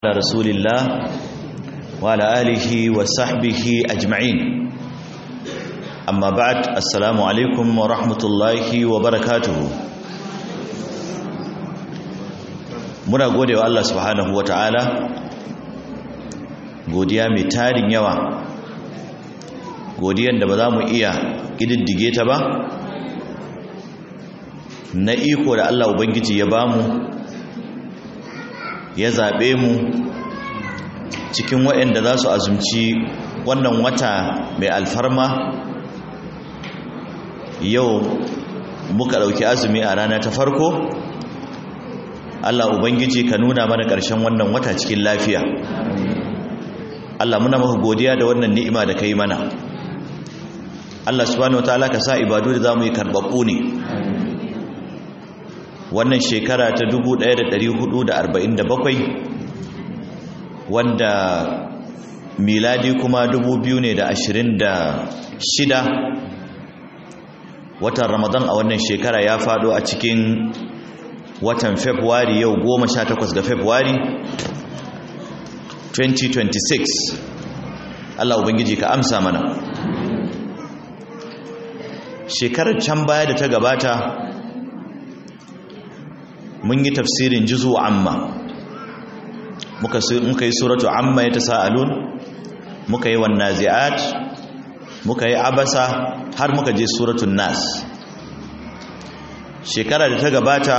على رسول الله وعلى آله وصحبه أجمعين أما بعد السلام عليكم ورحمة الله وبركاته muna gode wa Allah subhanahu wa ta'ala godiya mai tarin yawa godiyan da ba za mu iya ƙididdige ta ba na iko da Allah Ubangiji ya bamu ya zaɓe mu cikin waɗanda za su azumci wannan wata mai alfarma yau muka ɗauki azumi a rana ta farko Allah Ubangiji ka nuna mana ƙarshen wannan wata cikin lafiya Allah muna maka godiya da wannan ni'ima da ka yi mana Allah subhanahu wa ta'ala ka sa ibadu da za mu yi karɓaɓɓu ne wannan shekara ta 1447 wanda miladi kuma 2026 watan ramadan a wannan shekara ya fado a cikin watan february yau 18 ga february 2026 Allah ubangiji ka amsa mana shekarar can baya da ta gabata mun yi tafsirin juzu amma muka yi suratu amma ya tasa'alun muka yi wan nazi'at muka yi abasa har muka je suratun nas shekara da ta gabata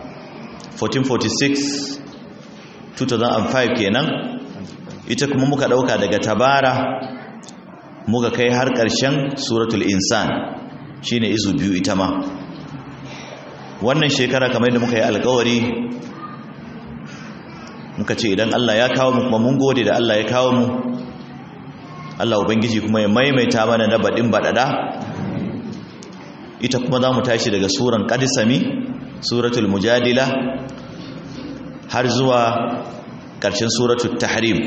1446 2005 kenan ita kuma muka dauka daga tabara muka kai har ƙarshen suratul insan shine izu biyu ita ma wannan shekara kamar da muka yi alkawari muka ce idan Allah ya kawo mu kuma mun gode da Allah ya kawo mu Allah ubangiji kuma ya maimaita mana na baɗin baɗaɗa ita kuma za mu tashi daga suran ƙadisami suratul mujadila har zuwa ƙarshen suratul tahrim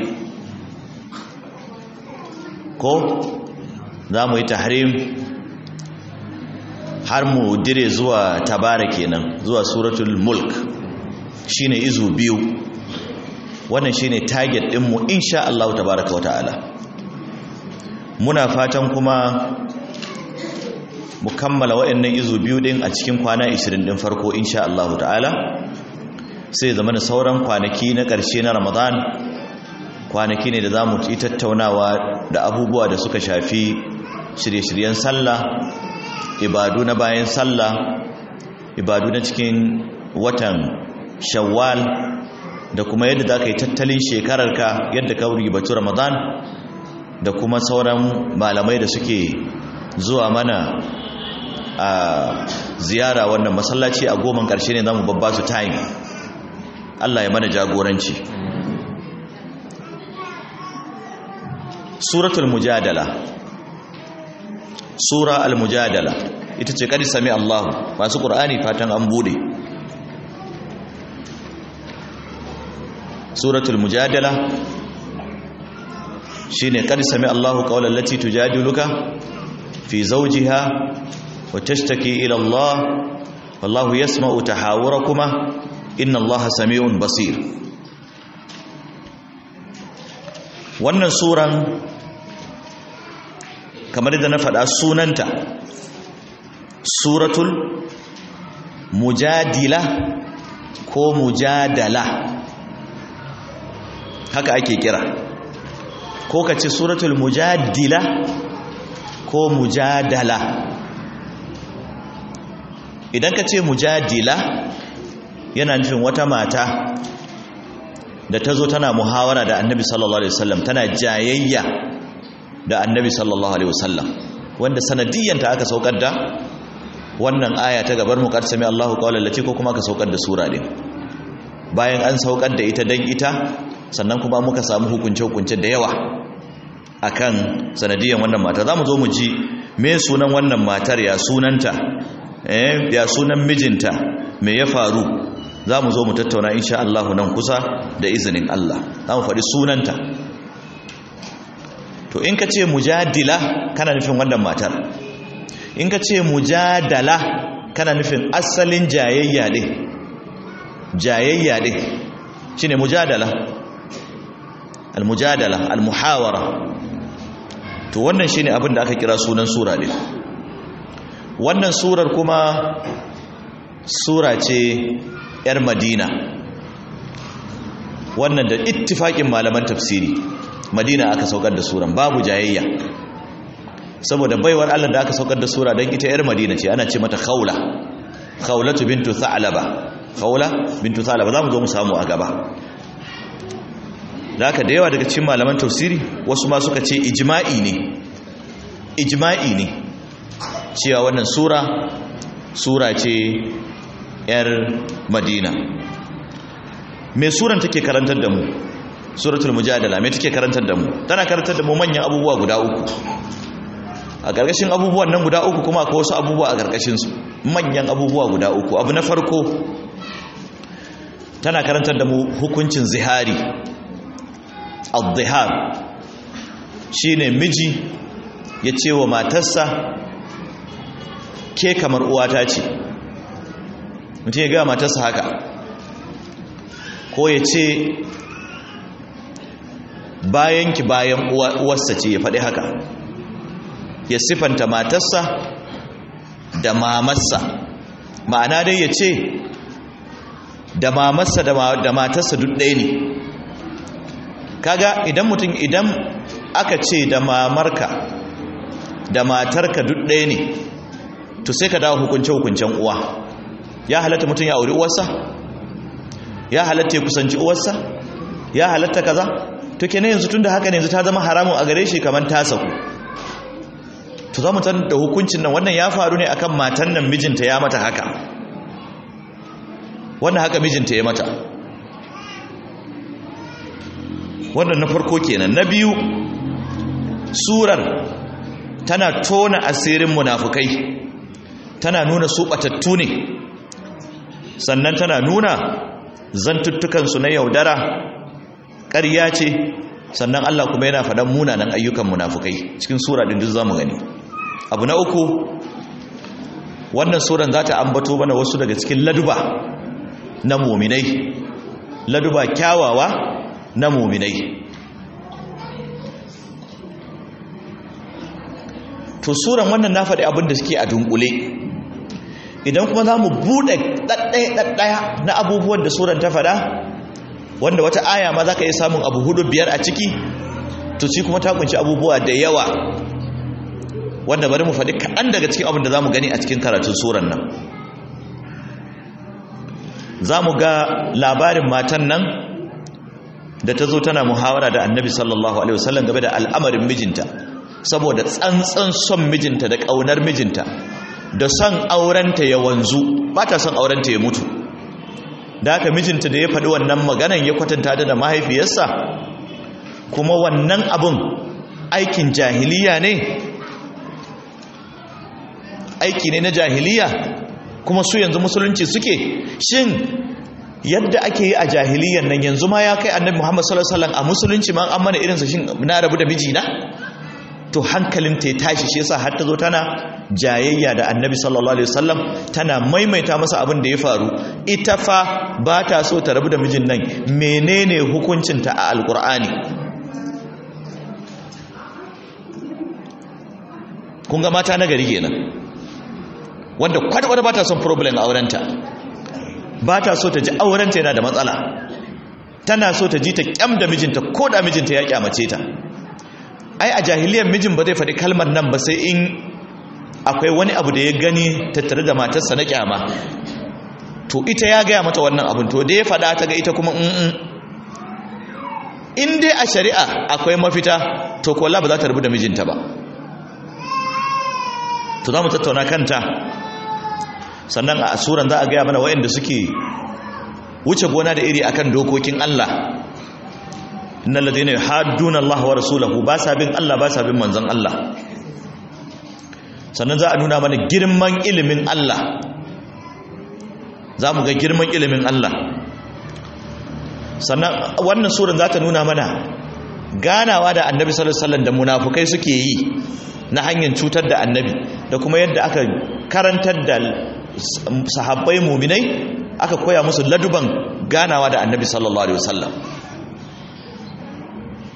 ko za mu yi tahrim har mu dire zuwa tabara kenan zuwa suratul mulk shine izu biyu wannan shine target din mu insha Allah tabaaraka wataala muna fatan kuma mu kammala waɗannan izu biyu din a cikin kwana 20 din farko insha Allah ta'ala sai zama da sauran kwanaki na ƙarshe na Ramadan kwanaki ne da zamu yi tattaunawa da abubuwa da suka shafi shirye-shiryen sallah ibadu na bayan sallah ibadu na cikin watan shawwal da kuma yadda za ka yi tattalin shekararka yadda ka ribatu ramadan da kuma sauran malamai da suke zuwa mana a ziyara wannan masallaci a goman ƙarshe ne za mu babba su time allah ya mana jagoranci suratul mujadala sura al-mujadala ita ce kadi sami Allah masu qur'ani fatan an bude suratul mujadala shine kadi sami Allah qawlan lati tujadiluka fi zawjiha wa tashtaki ila Allah wallahu yasma'u tahawurakuma inna Allah sami'un basir wannan suran kamar da na faɗa sunanta suratul mujadila ko mujadala haka ake kira ko ka ce suratul mujadila ko mujadala idan ka ce mujadila yana nufin wata mata da ta zo tana muhawara da annabi sallallahu alaihi wasallam tana jayayya da annabi sallallahu alaihi wasallam wanda sanadiyyanta aka saukar da wannan aya ta gabar mu sami Allahu qawlan lati ko kuma aka saukar da sura din bayan an saukar da ita dan ita sannan kuma muka samu hukunce hukunce da yawa akan sanadiyyan wannan mata zamu zo mu ji me sunan wannan matar ya sunanta eh ya sunan mijinta me ya faru zamu zo mu tattauna insha Allah nan kusa da izinin Allah zamu faɗi sunanta to in ka ce mujadila kana nufin wannan matar in ka ce mujadala kana nufin asalin jayayya ne jayayya ne shine mujadala almujadala almuhawara to wannan shine abin da aka kira sunan sura din wannan surar kuma sura ce yar madina wannan da ittifakin malaman tafsiri madina aka saukar da suran babu jayayya saboda baiwar Allah da aka saukar da sura don ita yar madina ce ana ce mata khawla khawlatu bintu tha'laba khawla bintu tha'laba zamu zo mu samu a gaba da haka da yawa daga cikin malaman tafsiri wasu ma suka ce ijma'i ne ijma'i ne cewa wannan sura sura ce yar madina me suran take karantar da mu suratul mujadala me take karantar da mu tana karantar da mu manyan abubuwa guda uku a gargashin abubuwan nan guda uku kuma akwai wasu abubuwa a gargashin su manyan abubuwa guda uku abu na farko tana karantar da mu hukuncin zihari al-zihar shine miji ya ce wa matarsa ke kamar uwata ce mutum ya gaya matarsa haka ko ya ce bayanki bayan uwarsa ce ya faɗi haka ya sifanta matarsa da mamarsa ma'ana dai ya ce da mamarsa da matarsa duk ɗaya ne kaga idan mutum idan aka ce da mamarka da matarka duk ɗaya ne to sai ka dawo hukunce-hukuncen uwa ya halatta mutum ya auri uwarsa ya halatta ya kusanci uwarsa ya halatta kaza to kenan yanzu tunda haka ne yanzu ta zama haramun a gare shi kamar ta saku to za mu san da hukuncin nan wannan ya faru ne akan matan nan mijinta ya mata haka wannan haka mijinta ya mata wannan na farko kenan na biyu surar tana tona asirin munafukai tana nuna su batattu ne sannan tana nuna zantuttukansu na yaudara ƙarya ce sannan Allah kuma yana faɗan munanan ayyukan munafukai cikin sura ɗin duk zamu gani abu na uku wannan suran za ta ambato mana wasu daga cikin laduba na muminai laduba kyawawa na muminai to suran wannan na faɗi abin da suke a dunkule idan kuma za mu buɗe ɗaɗɗaya na abubuwan da suran ta faɗa wanda wata aya ma za ka iya samun abu hudu biyar a ciki to shi kuma ta kunshi abubuwa da yawa wanda bari mu faɗi kaɗan daga cikin abin da za mu gani a cikin karatun suran nan za mu ga labarin matan nan da ta zo tana muhawara da annabi sallallahu alaihi wasallam game da al'amarin mijinta saboda tsantsan son mijinta da ƙaunar mijinta da son aurenta ya wanzu ba ta son aurenta ya mutu da haka mijinta da ya faɗi wannan maganan ya kwatanta da mahaifiyarsa kuma wannan abun aikin jahiliya ne aiki ne na jahiliya kuma su yanzu musulunci suke shin yadda ake yi a jahiliyan nan yanzu ma ya kai annabi Muhammad sallallahu alaihi wasallam a musulunci ma an mana irinsa shin na rabu da mijina to hankalin ta ya tashi shi yasa har ta zo tana jayayya da annabi sallallahu alaihi wasallam tana maimaita masa abin da ya faru ita fa ba ta so ta rabu da mijin nan menene hukuncinta a alkur'ani kun ga mata na gari kenan wanda kwata-kwata ba ta son problem a aurenta ba ta so ta ji aurenta yana da matsala tana so ta ji ta kyam da mijinta ko da mijinta ya kyamace ta ai a jahiliyar mijin ba zai faɗi kalmar nan ba sai in akwai wani abu da ya gani tattare da matarsa na kyama to ita ya gaya mata wannan abin to da ya faɗa ta ga ita kuma in dai a shari'a akwai mafita to kola ba za ta rubu da mijinta ba to za mu tattauna kanta sannan a asuran za a gaya mana wayanda suke wuce gona da iri akan dokokin Allah innal ladina yuhadduna Allah wa rasulahu ba sa bin Allah ba sa bin manzon Allah sannan za a nuna mana girman ilimin Allah za mu ga girman ilimin Allah sannan wannan suran za ta nuna mana ganawa da annabi sallallahu alaihi wasallam da munafukai suke yi na hanyar cutar da annabi da kuma yadda aka karantar da sahabbai muminai aka koya musu laduban ganawa da annabi sallallahu alaihi wasallam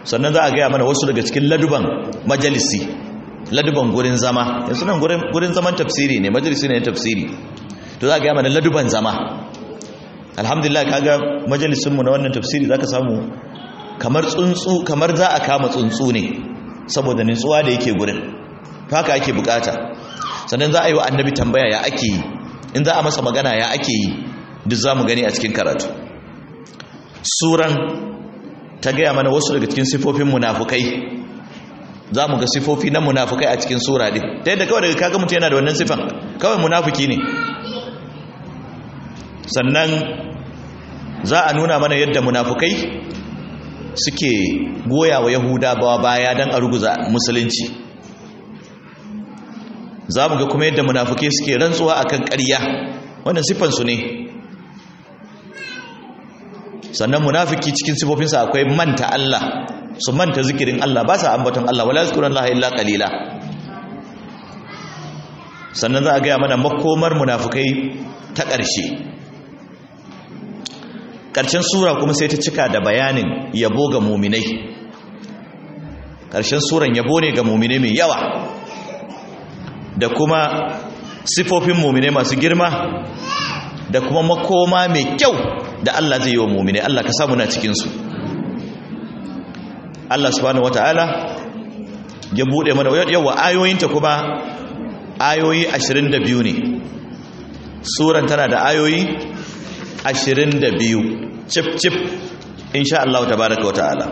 sannan za a gaya mana wasu daga cikin laduban majalisi laduban gurin zama yanzu nan gurin zaman tafsiri ne majalisi ne tafsiri to za a gaya mana laduban zama alhamdulillah kaga majalisinmu na wannan tafsiri za ka samu kamar tsuntsu kamar za a kama tsuntsu ne saboda nutsuwa da yake gurin haka ake bukata sannan za a yi wa annabi tambaya ya ake yi in za a masa magana ya ake yi duk za mu gani a cikin karatu suran ta gaya mana wasu daga cikin sifofin munafukai za mu ga sifofi na munafukai a cikin sura din ta yadda kawai daga kaga mutum yana da wannan sifan kawai munafuki ne sannan za a nuna mana yadda munafukai suke goya wa yahudawa baya don a ruguza musulunci za mu ga kuma yadda munafukai suke rantsuwa akan ƙarya wannan siffansu ne sannan munafiki cikin sifofinsa akwai manta Allah su manta zikirin Allah ba sa ambaton Allah wala zikuran Allah illa qalila sannan za a gaya mana makomar munafukai ta ƙarshe ƙarshen sura kuma sai ta cika da bayanin yabo ga muminai ƙarshen suran yabo ne ga muminai mai yawa da kuma sifofin muminai masu girma da kuma makoma mai kyau da Allah zai yi wa muminai Allah ka samu na cikinsu Allah subhanahu wata'ala ya buɗe mana yawa ayoyinta kuma ayoyi 22 ne suran tana da ayoyi 22 cif cif insha Allah tabaraka wa ta'ala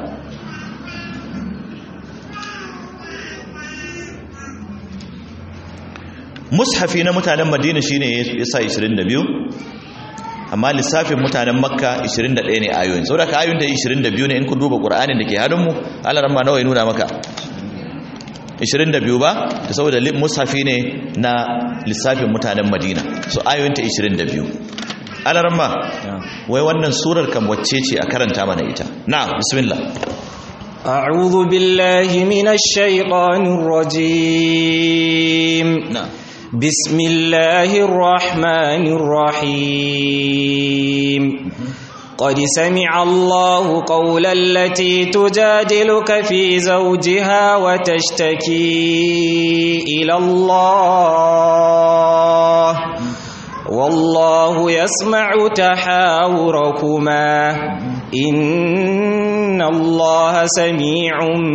mushafi na mutanen madina shine ya sa 22 amma lissafin mutanen makka 21 ne ayoyin saboda ka ayoyin da 22 ne in ku duba qur'anin da ke hannunmu Allah ran ma nawa ya nuna maka 22 ba da saboda mushafi ne na lissafin mutanen madina so ayoyin ta 22 Allah ran ma wai wannan surar kan wacce ce a karanta mana ita na'am bismillah أعوذ بالله من الشيطان الرجيم na'am بسم الله الرحمن الرحيم قد سمع الله قول التي تجادلك في زوجها وتشتكي إلى الله والله يسمع تحاوركما إن الله سميع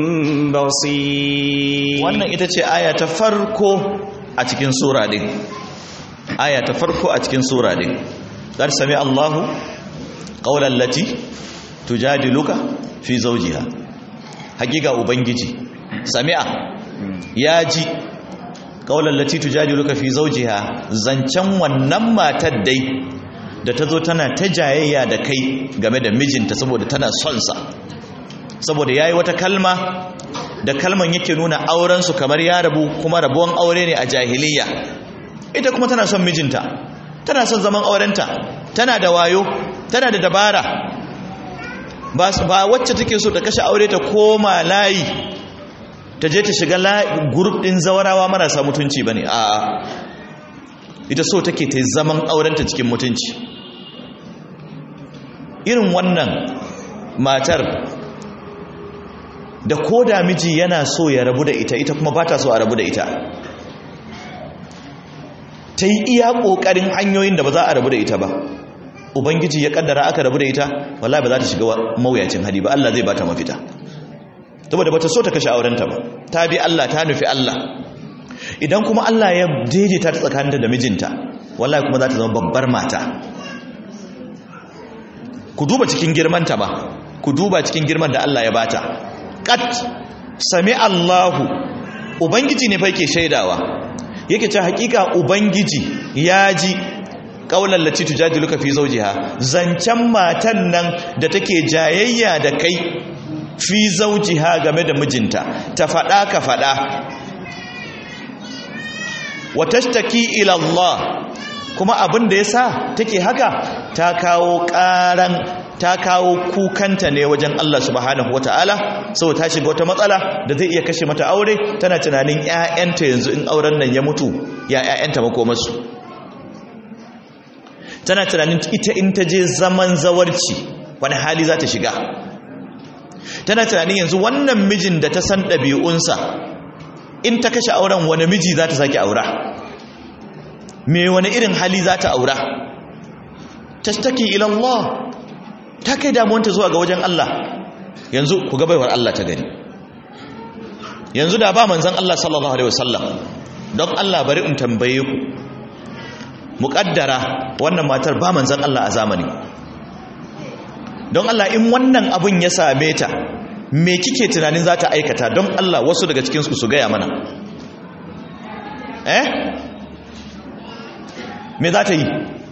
بصير wannan ita ce aya ta farko a cikin sura din aya ta farko a cikin sura din qad sami Allahu qawlan lati tujadiluka fi zawjiha hakika ubangiji sami'a ya ji qawlan lati tujadiluka fi zawjiha zancan wannan matar dai da ta zo tana ta jayayya da kai game da mijinta saboda tana son sa saboda yayi wata kalma da kalman yake nuna aurensu kamar ya rabu kuma rabuwan aure ne a jahiliya ita kuma tana son mijinta tana son zaman aurenta tana da wayo tana da dabara ba ba wacce take so ta kashe aure ta koma layi ta je ta shiga group din zawarawa marasa mutunci bane a ita so take ta zaman aurenta cikin mutunci irin wannan matar da ko da miji yana so ya rabu da ita ita kuma ba ta so a rabu da ita ta yi iya ƙoƙarin hanyoyin da ba za a rabu da ita ba ubangiji ya kaddara aka rabu da ita wallahi ba za ta shiga mawuyacin hali ba Allah zai ba ta mafita saboda ba ta so ta kashe aurenta ba ta bi Allah ta nufi Allah idan kuma Allah ya daidaita ta tsakaninta da mijinta wallahi kuma za ta zama babbar mata ku duba cikin girmanta ba ku duba cikin girman da Allah ya bata kat sami Allahu ubangiji ne fa yake shaidawa yake ce hakika ubangiji ya ji kaular lati tujadiluka fi zawjiha zancen matan nan da take jayayya da kai fi zawjiha game da mijinta ta fada ka fada wa tashtaki ila Allah kuma abin da yasa take haka ta kawo karan ta kawo kukanta ne wajen Allah subhanahu wataala saboda ta shiga wata matsala da zai iya kashe mata aure tana tunanin ƴaƴanta yanzu in auren nan ya mutu ya ƴaƴanta makomarsu tana tunanin ita in ta je zaman zawarci wani hali za ta shiga tana tunanin yanzu wannan mijin da ta san ɗabi'unsa in ta kashe auren wani miji za ta sake aura me wani irin hali za ta aura tashtaki ila Allah ta kai damuwanta zuwa ga wajen Allah yanzu ku ga baiwar Allah ta gani yanzu da ba manzon Allah sallallahu alaihi wasallam don Allah bari in tambaye ku muƙaddara wannan matar ba manzon Allah a zamani don Allah in wannan abun ya same ta me kike tunanin za ta aikata don Allah wasu daga cikinsu su gaya mana eh me za ta yi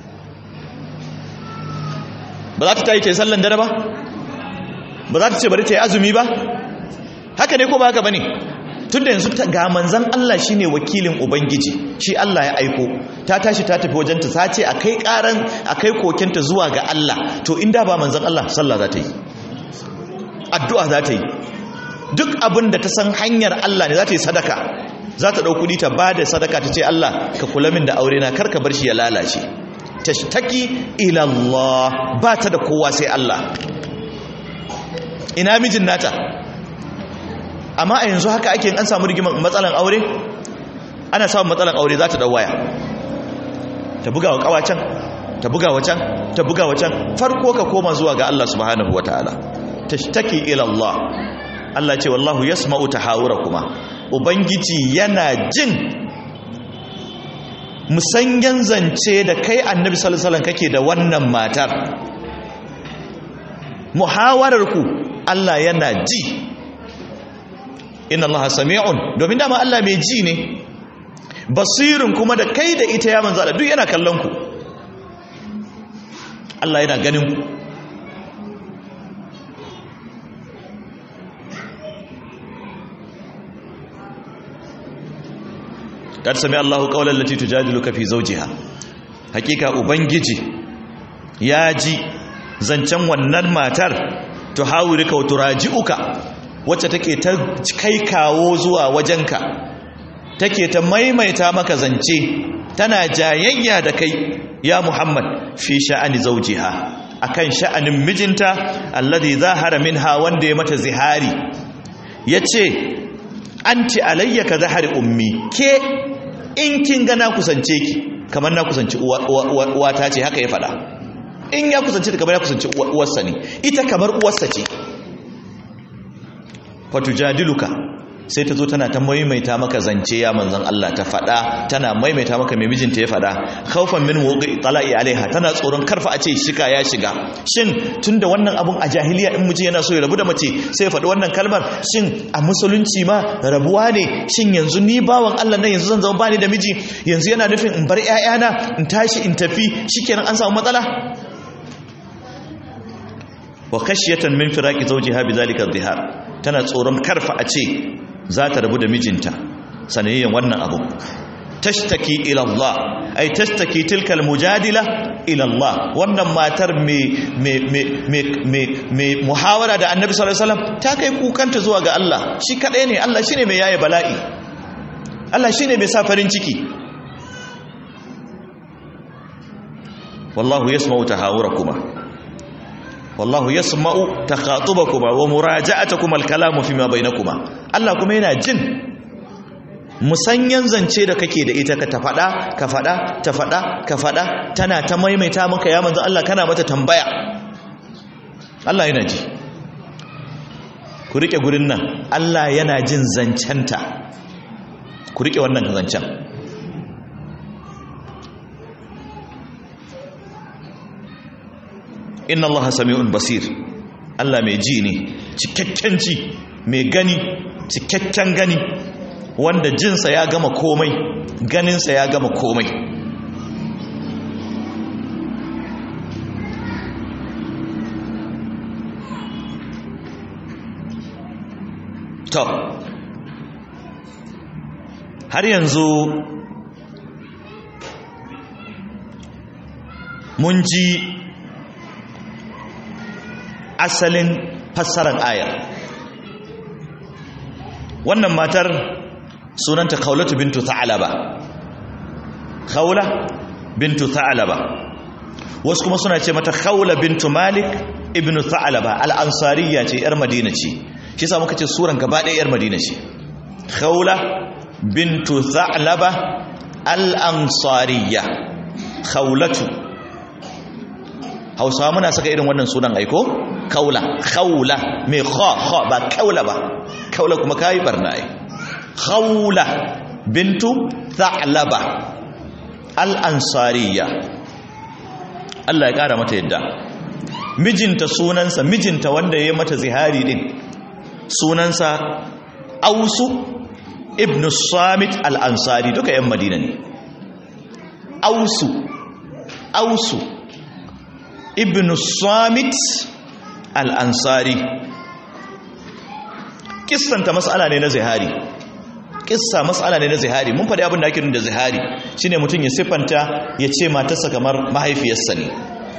ba za ta ta yi ta yi sallan dare ba ba za ta ce bari ta yi azumi ba haka ne ko ba haka ba ne tun da yanzu ga manzan Allah shi ne wakilin Ubangiji shi Allah ya aiko ta tashi ta tafi wajenta ta ce a kai karan a kai kokinta zuwa ga Allah to inda ba manzan Allah sallah za ta yi addu'a za ta yi duk abin da ta san hanyar Allah ne za ta yi sadaka za ta ɗau kuɗi ta ba da sadaka ta ce Allah ka kula min da aure na karka bar shi ya lalace tashtaki ila Allah ba ta da kowa sai Allah ina mijin nata amma a yanzu haka ake an samu rigimar matsalan aure ana samun matsalan aure za ta ɗau waya ta buga wa ƙawacen ta buga wacan ta buga wacan farko ka koma zuwa ga Allah subhanahu wataala tashtaki ila Allah Allah ce wallahu yasma'u tahawurakuma ubangiji yana jin musanyan zance da kai annabi sallallahu alaihi wasallam kake da wannan matar muhawarar ku Allah yana ji inna Allah sami'un domin dama Allah mai ji ne basirin kuma da kai da ita ya manzo Allah duk yana kallon ku Allah yana ganin ku kad sami Allahu qawlan lati tujadiluka fi zawjiha hakika ubangiji ya ji zancen wannan matar tuhawirika wa turaji'uka wacce take ta kai kawo zuwa wajenka take ta maimaita maka zance tana jayayya da kai ya Muhammad fi sha'ani zawjiha akan sha'anin mijinta alladhi zahara minha wanda ya mata zihari yace anti alayya ka zahari ummi ke in kin ga na kusance ki kamar na kusanci uwata ce haka ya fada in ya kusance ta kamar ya kusanci uwarsa ne ita kamar uwarsa ce fatujadiluka sai ta zo tana ta maimaita maka zance ya manzon Allah ta fada tana maimaita maka mai mijinta ya fada khaufan min wuqi tala'i alaiha tana tsoron karfa a ce shika ya shiga shin tunda wannan abun a jahiliya in miji yana so ya rabu da mace sai ya faɗi wannan kalmar shin a musulunci ma rabuwa ne shin yanzu ni bawan Allah nan yanzu zan zama bani da miji yanzu yana nufin in bar ƴaƴana in tashi in tafi shikenan an samu matsala wa khashyatan min firaqi zawjiha bidhalika adh-dhihar tana tsoron karfa a ce za ta rabu da mijinta sanayyan wannan abu tashtaki ila Allah ay tashtaki tilka almujadila ila Allah wannan matar me me me me me muhawara da Annabi sallallahu alaihi wasallam ta kai kukanta zuwa ga Allah shi kadai ne Allah shine mai yaye bala'i Allah shine mai sa farin ciki wallahu yasma'u tahawurakuma wallahu yasma'u takhatubakuma wa muraja'atakuma al-kalamu fima bainakuma Allah kuma yana jin musanyan zance da kake da ita ka ta fada ka fada ta fada ka fada tana ta maimaita maka ya manzo Allah kana mata tambaya Allah yana ji ku rike gurin nan Allah yana jin zancenta ku rike wannan zancen inna allaha sami'un basir Allah mai ji ne cikakken ji mai gani cikakken gani wanda jinsa ya gama komai ganinsa ya gama komai to har yanzu mun ji asalin fassarar ayar wannan matar sunanta khawlatu bintu tha'laba khawla bintu tha'laba wasu kuma suna ce mata khawla bintu malik ibn tha'laba al-ansariya ce yar madina ce shi yasa muka ce suran gaba ɗaya yar madina ce khawla bintu tha'laba al-ansariya khawlatu hausawa muna saka irin wannan sunan aiko kaula khawla mai kha kha ba kaula ba kaula kuma kai barna ai khawla bintu tha'laba al-ansariya Allah ya kara mata yadda mijinta sunansa mijinta wanda ya mata zihari din sunansa ausu ibn samit al-ansari duka yan madina ne ausu ausu ibn samit al-ansari kissanta mas'ala ne na zihari kissa mas'ala ne na zihari mun faɗi abin da ake nuna da zihari shine mutum ya siffanta ya ce matarsa kamar mahaifiyarsa ne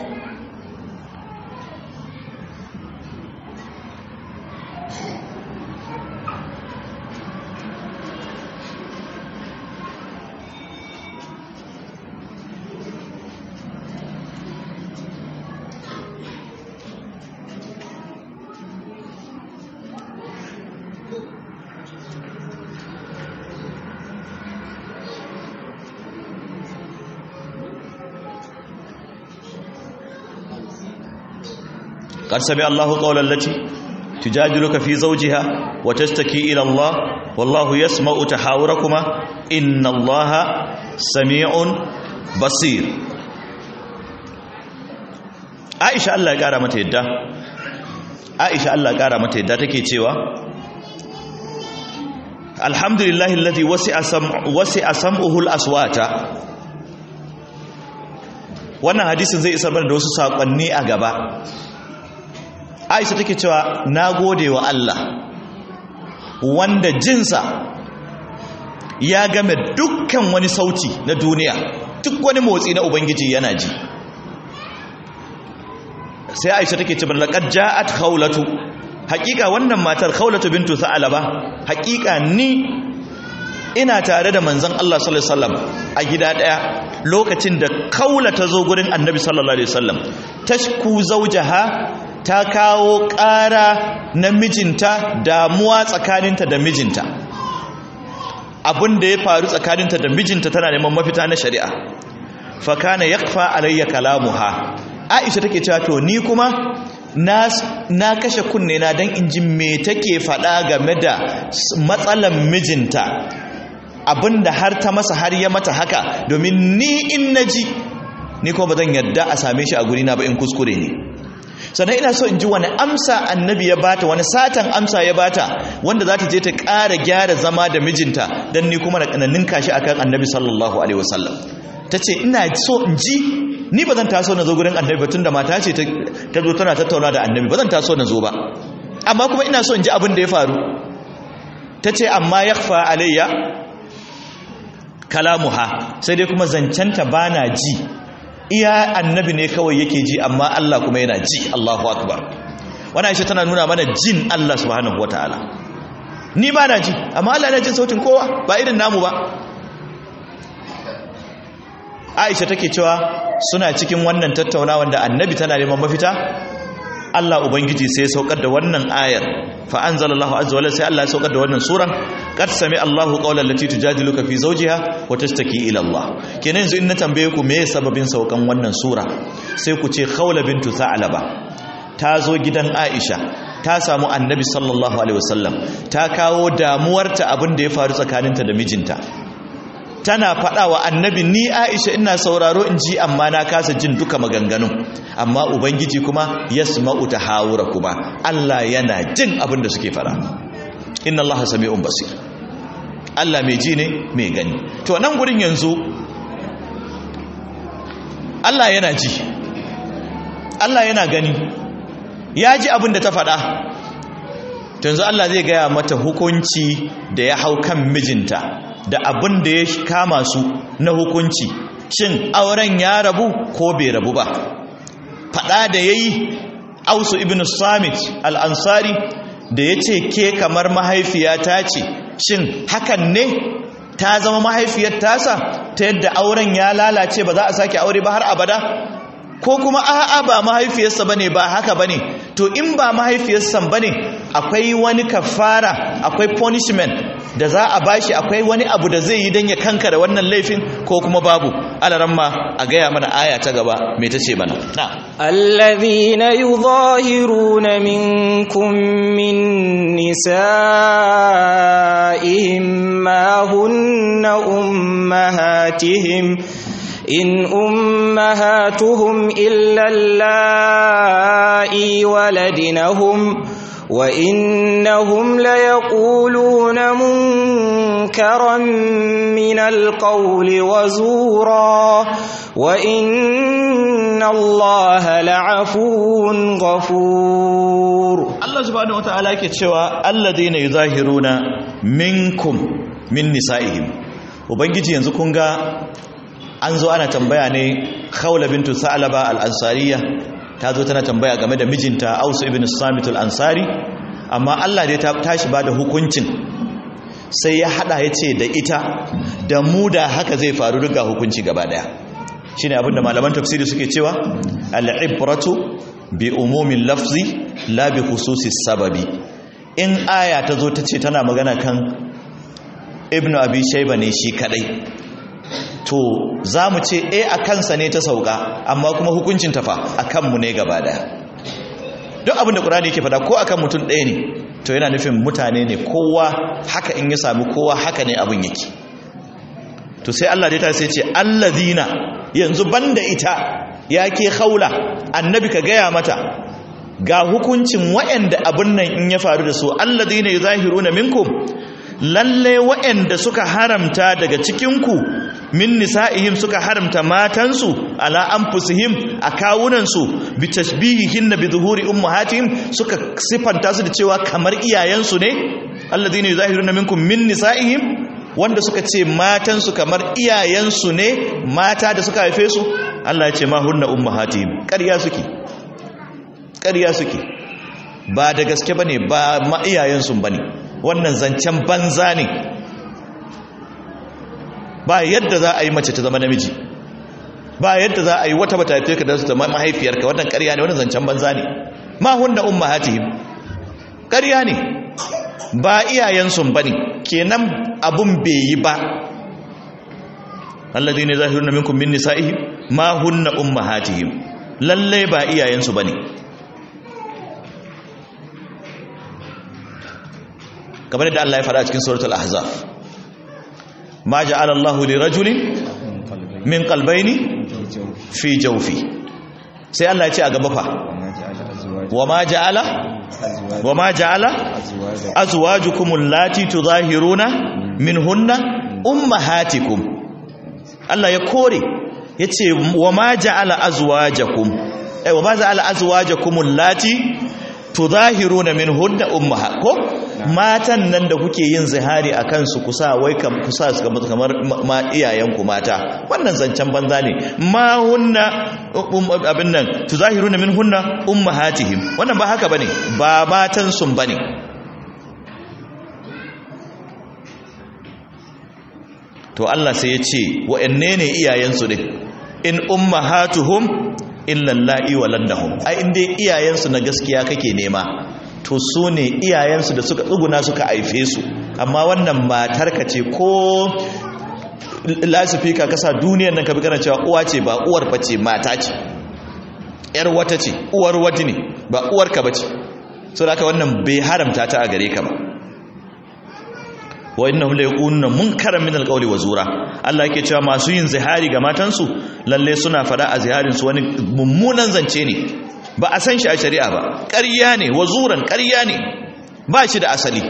قد سمع الله قول التي تجادلك في زوجها وتشتكي إلى الله والله يسمع تحاوركما إن الله سميع بصير عائشة الله قال متى يدى عائشة الله قال متى يدى تكي تيوى الحمد لله الذي وسع سمع وسع سمعه الأصوات wannan hadisin zai isar mana da wasu saƙonni a gaba aisha take cewa na gode wa Allah wanda jinsa ya game dukkan wani sauti na duniya duk wani motsi na ubangiji yana ji sai aisha take cewa laqad ja'at khawlatu haƙiƙa wannan matar khawlatu bintu sa'alaba haƙiƙa ni ina tare da manzon Allah sallallahu alaihi wasallam a gida daya lokacin da kaula ta zo gurin annabi sallallahu alaihi wasallam tashku zawjaha ta kawo ƙara na mijinta damuwa tsakaninta da mijinta abin da ya faru tsakaninta da mijinta tana neman mafita na shari'a fakana yakfa alayya kalamuha aisha take cewa to ni kuma na, na kashe kunne na dan in ji me take faɗa game da matsalan mijinta abinda har ta masa har ya mata haka domin ni in naji ni kuma ba zan yadda a same shi a guri na ba in kuskure ne sannan ina so in ji wani amsa annabi ya bata wani satan amsa ya bata wanda za ta je ta ƙara gyara zama da mijinta don ni kuma na ƙananin kashi akan annabi sallallahu alaihi wasallam ta ce ina so in ji ni ba zan taso na zo gurin annabi ba tun da mata ce ta zo tana tattauna da annabi ba zan taso na zo ba amma kuma ina so in ji abin da ya faru ta ce amma ya alayya kalamuha sai dai kuma zancenta ba na ji iya annabi ne kawai yake ji amma Allah kuma yana ji Allahu akbar wannan aisha tana nuna mana jin Allah subhanahu wataala ni ba na ji amma Allah yana jin sautin kowa ba irin namu ba Aisha take cewa suna cikin wannan tattaunawa da annabi tana neman mafita Allah ubangiji sai ya saukar da wannan ayar fa anzalallahu azza wajalla sai Allah ya saukar da wannan suran qad sami Allahu qawlan lati tujadiluka fi zawjiha wa tashtaki ila Allah kenan yanzu in na tambaye ku me sababin saukan wannan sura sai ku ce khawla bintu tha'laba ta zo gidan Aisha ta samu annabi sallallahu alaihi wasallam ta kawo damuwarta abin da ya faru tsakaninta da mijinta tana faɗa wa annabi ni aisha ina sauraro in ji amma na kasa jin duka maganganun amma ubangiji kuma yasma'u tahawura kuma Allah yana jin abin da suke faɗa inna Allah sami'un basir Allah mai ji ne mai gani to nan gurin yanzu Allah yana ji Allah yana gani ya ji abin da ta faɗa yanzu Allah zai gaya mata hukunci da ya hau kan mijinta da abin da ya kama su na hukunci shin auren ya rabu ko bai rabu ba fada da ya yi ausu ibn samit al'ansari da ya ce ke kamar mahaifiyata ce shin hakan ne ta zama mahaifiyar tasa ta yadda auren ya lalace ba za a sake aure ba har abada ko kuma a'a ba mahaifiyarsa bane ba haka bane to in ba mahaifiyarsa bane akwai wani kafara akwai punishment da za a bashi akwai wani abu da zai yi dan ya kankara wannan laifin ko kuma babu alaramma a gaya mana aya ta gaba me tace mana na الذين يظاهرون منكم من نسائهم ما هن أمهاتهم إن أمهاتهم إلا اللائي ولدنهم وإنهم ليقولون منكرا من القول وزورا وإن الله لعفو غفور Allah subhanahu wataala yake cewa alladheena yuzahiruna minkum min nisaihim ubangiji yanzu kun ga an zo ana tambaya ne khawla bintu sa'laba al-ansariya ta zo tana tambaya game da mijinta Aus ibn Samit al-Ansari amma Allah dai ta tashi bada hukuncin sai ya hada yace da ita da mu da haka zai faru duka hukunci gaba daya shine abinda malaman tafsiri suke cewa al-ibratu bi umumin lafzi la bi khususi sababi in aya ta zo ta ce tana magana kan ibnu abi shayba ne shi kadai to za mu ce e a kansa ne ta sauka amma kuma hukuncin tafa a kanmu ne gaba daya duk abinda ƙurani yake fada ko akan mutum ɗaya ne to yana nufin mutane ne kowa haka in ya sami kowa haka ne abin yake to sai Allah dai ta sai ce allazina yanzu banda ita ya ke haula annabi ka gaya mata ga hukuncin waɗanda abin nan in ya faru da su allazina yuzahiruna minkum lalle waɗanda suka haramta daga cikinku min nisa'ihim suka haramta matansu ala anfusihim a kawunansu bi tashbihihin bi zuhuri ummahatihim suka sifanta su da cewa kamar iyayensu ne alladhina yuzahiruna minkum min nisa'ihim wanda suka ce matansu kamar iyayensu ne mata da suka haife su Allah ya ce ma hunna ummahatihim ƙarya suke ƙarya suke ba da gaske bane ba ma iyayensu bane wannan zancen banza ne ba yadda za a yi mace ta zama namiji ba yadda za a yi wata bata haife ka da su zama mahaifiyarka wannan ƙarya ne wannan zancen banza ne ma hunna ummahatihim ƙarya ne ba iyayensu bane kenan abun bai yi ba alladhina zahiruna minkum min nisa'ihim ma hunna ummahatihim lalle ba iyayensu bane kamar da Allah ya faɗa cikin suratul ahzab ma ja'ala Allahu li rajulin min qalbayni fi jawfi sai Allah ya ce a gaba fa wa ma ja'ala wa ma ja'ala azwajukum allati tudahiruna minhunna ummahatikum Allah ya kore yace wa ma ja'ala azwajakum eh wa ma ja'ala azwajakum allati tudahiruna minhunna ummaha ko matan nan da kuke yin zihari a kansu kusa wai kam kusa su kamar ma iyayenku mata wannan zancen banza ne ma hunna abin nan tuzahiruna min hunna ummahatihim wannan ba haka bane ba matan sun bane to Allah sai ya ce wa'anne ne iyayensu din in ummahatuhum illa allahi waladahum ai inda iyayensu na gaskiya kake nema to su ne iyayensu da suka tsuguna suka haife su amma wannan matarka ce ko lasifika kasa duniyar nan ka bi kana cewa uwa ce ba uwar ba ce mata ce yar wata ce uwar wata ne ba uwarka ba ce so da wannan bai haramta ta a gare ka ba wa innahum la yaquluna munkaran min alqawli wa zura Allah yake cewa masu yin zihari ga matansu lalle suna fada a ziharin su wani mummunan zance ne ba a san shi a shari'a ba ƙarya ne wazuran ƙarya ne ba shi da asali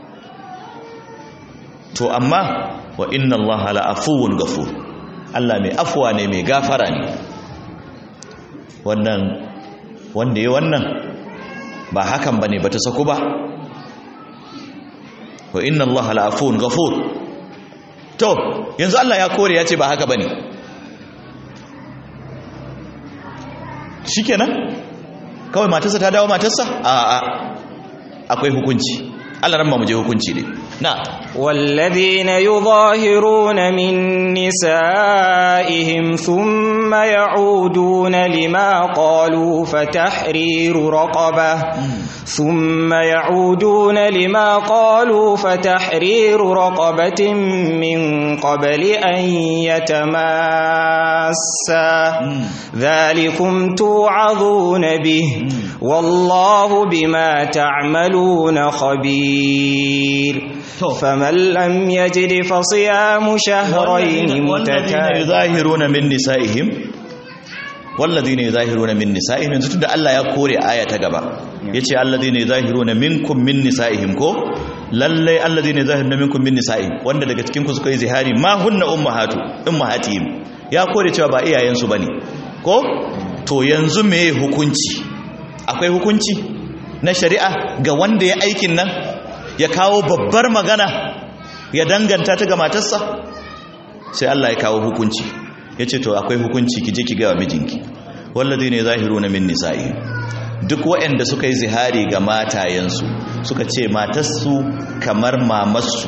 to amma wa inna allaha la afuwun gafur Allah mai afuwa ne mai gafara ne wannan wanda ya wannan ba hakan bane bata saku ba wa inna allaha la afuwun gafur to yanzu Allah ya kore ya ce ba haka bane shikenan kawai matarsa ta dawo matarsa a a akwai hukunci Allah ran mu je hukunci ne na والذين يظاهرون من نسائهم ثم يعودون لما قالوا فتحرير رقبة ثم يعودون لما قالوا فتحرير رقبة من قبل أن يتماسا ذلكم توعظون به والله بما تعملون خبير فمن لم يجد فصيام شهرين والذين يظاهرون من نسائهم والذين يظاهرون من نسائهم yanzu tunda Allah ya kore aya ta gaba yace alladhina yuzahiruna minkum min nisaihim ko lalle alladhina yuzahiruna minkum min nisaihim wanda daga cikin ku suka yi zihari ma hunna ummahatu ummahatihim ya kore cewa ba iyayen su bane ko to yanzu me hukunci akwai hukunci na shari'a ga wanda ya aikin nan ya kawo babbar magana ya danganta ta ga matarsa sai Allah ya kawo hukunci ya ce to akwai hukunci ki je ki gawa mijinki wallazi ne zahiru na min nisa'i duk waɗanda suka yi zihari ga matayensu suka ce matarsu kamar mamarsu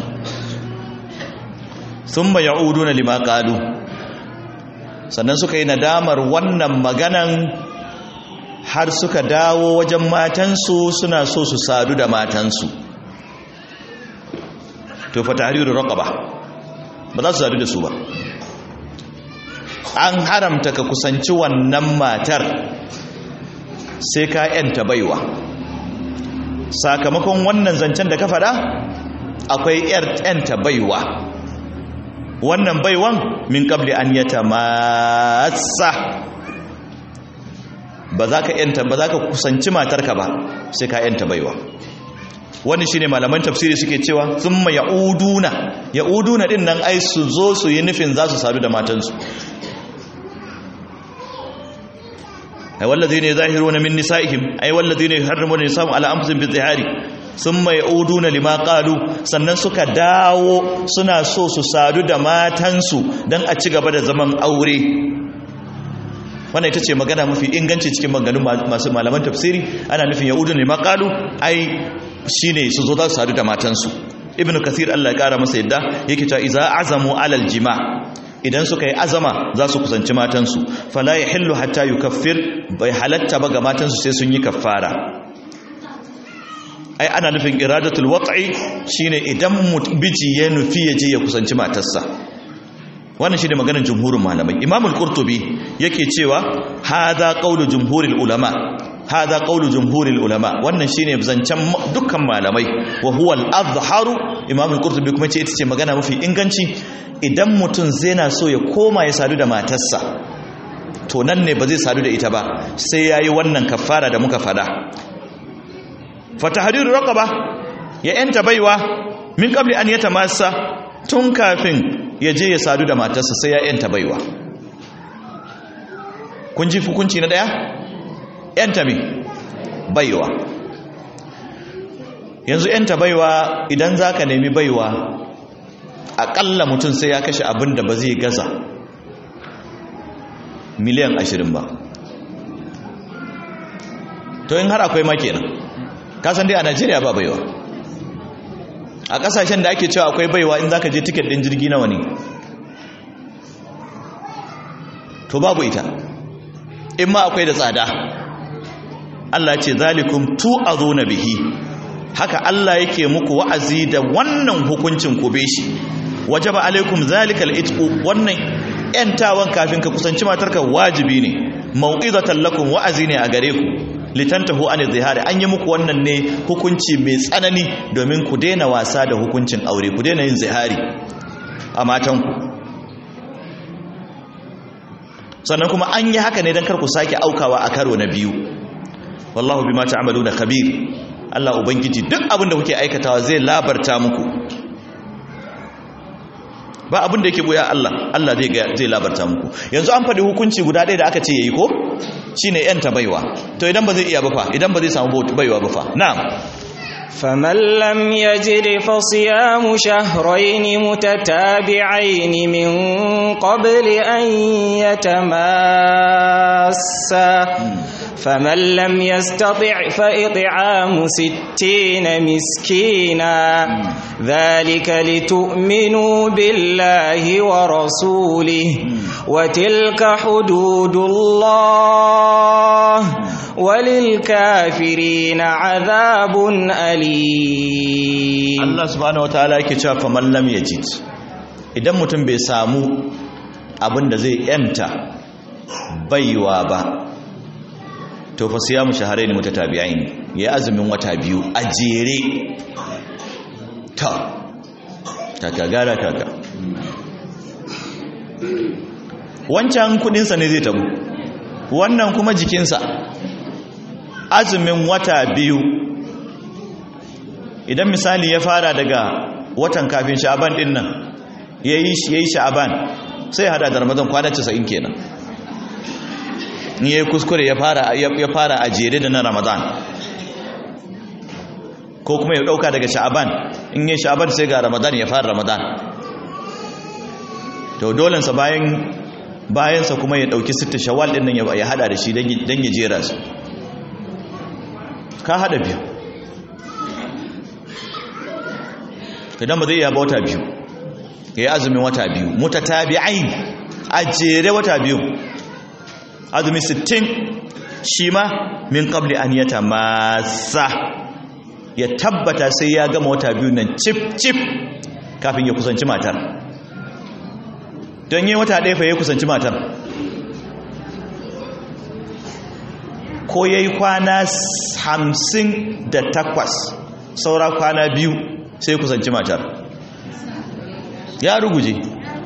sun ma ya'udu na lima ƙalu sannan suka yi nadamar wannan maganan har suka dawo wajen matansu suna so su sadu da matansu to fa tahriru raqaba ba za su sadu da su ba an haramta ka kusanci wannan matar sai ka yanta baiwa sakamakon wannan zancen da ka faɗa akwai yanta baiwa wannan baiwan min qabli an yata masa ba za ka yanta ba za ka kusanci matarka ba sai ka yanta baiwa wani shine malaman tafsiri suke cewa thumma yauduna yauduna din nan ai su zo su yi nufin za su sadu da matansu ai wallazina yuzahiruna min nisaihim ai wallazina yuharrimuna nisahum ala anfusihim bizihari thumma yauduna lima qalu sannan suka dawo suna so su sadu da matansu dan a ci gaba da zaman aure wannan ita ce magana mafi inganci cikin maganganun masu malaman tafsiri ana nufin yauduna lima qalu ai shine su zo za su sadu da matansu ibnu kathir Allah ya kara masa yadda yake cewa iza azamu alal jima idan suka yi azama za su kusanci matansu fala yahillu hatta yukaffir bai halatta ba ga matansu sai sun yi kaffara ai ana nufin iradatul wat'i shine idan biji ya nufi ya je ya kusanci matarsa wannan shine maganar jumhurin malamai imamul qurtubi yake cewa hadha qawlu jumhuril ulama hada qawlu jumhuril ulama wannan shine zancen dukkan malamai wa huwa al-azharu imam al-qurtubi kuma ce ita ce magana mafi inganci idan mutum zai na so ya koma ya sadu da matarsa to nan ne ba zai sadu da ita ba sai yayi wannan kafara da muka fada fatahriru raqaba ya yanta baiwa min qabli an yatamassa tun kafin ya je ya sadu da matarsa sai ya yanta baiwa kun ji hukunci na daya yanta me baiwa yanzu yanta baiwa idan za ka nemi baiwa aƙalla mutum sai ya kashe abin da ba zai gaza miliyan ashirin ba to in har akwai makenan kasan dai a najeriya ba baiwa a ƙasashen da ake cewa akwai baiwa in za ka je tiket ɗin jirgi nawa ne to babu ita in ma akwai da tsada Allah ce zalikum tu'azuna bihi haka Allah yake muku wa'azi da wannan hukuncin ku shi wajaba alaikum zalikal itqu wannan yantawan kafin ka kusanci matarka wajibi ne mau'izatan lakum wa'azi ne a gare ku litantahu an zihari an yi muku wannan ne hukunci mai tsanani domin ku daina wasa da hukuncin aure ku daina yin zihari a matanku sannan kuma an yi haka ne don kar ku sake aukawa a karo na biyu wallahu bima ta'maluna khabir Allah ubangiji duk abin da kuke aikatawa zai labarta muku ba abin da yake boya Allah Allah zai zai labarta muku yanzu an faɗi hukunci guda ɗaya da aka ce yayi ko shine yan baiwa to idan ba zai iya ba fa idan ba zai samu baiwa ba fa na'am فمن لم يجد فصيام شهرين متتابعين من قبل أن يتماسا فمن لم يستطع فإطعام ستين مسكينا ذلك لتؤمنوا بالله ورسوله وتلك حدود الله وللكافرين عذاب أليم Allah subhanahu wataala yake cewa fa man lam yajid idan mutum bai samu abin da zai yanta baiwa ba to fa siyamu shahrayn mutatabi'ain ya azumin wata biyu a jere ta kaka gara kaka wancan kudinsa ne zai tabu wannan kuma jikinsa azumin wata biyu idan misali ya fara daga watan kafin sha'aban din nan ya yi sha'aban sai hada da ramadan kwana 90 kenan in ya yi kuskure ya fara a jere da na ramadan ko kuma ya dauka daga sha'aban in yi sha'aban sai ga ramadan ya fara ramadan to dolensa bayan bayansa kuma ya dauki sitta shawal din nan ya hada da shi don ya jera su ka hada biyu idan ba zai iya ba wata biyu ya yi azumin wata biyu mutatabi'ain a jere wata biyu azumi 60 shi ma min qabli an yata masa ya tabbata sai ya gama wata biyu nan cif cif kafin ya kusanci matar don yi wata ɗaya fa ya kusanci matar ko ya yi kwana hamsin da takwas saura kwana biyu sai kusanci matar ya ruguje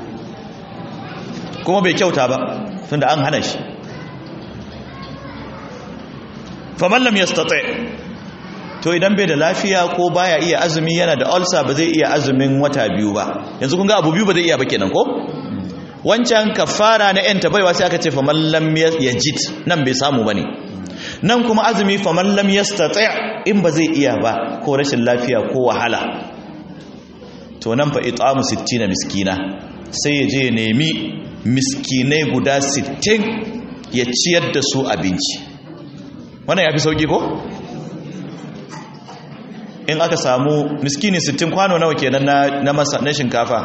kuma bai kyauta ba tunda an hana shi famallam ya to idan bai da lafiya ko baya iya azumi yana da ulcer ba zai iya azumin wata biyu ba yanzu kun ga abu biyu ba zai iya ba kenan ko wancan kafara na yanta baiwa sai aka ce famallam yajid nan bai samu bane nan kuma azumi famallam yastati' in ba zai iya ba ko rashin lafiya ko wahala to nan fa it'amu 60 miskina sai ya je ya nemi miskinai guda 60 ya ciyar da su abinci wannan ya fi sauki ko in aka samu miskini 60 kwano nawa kenan na na masa na shinkafa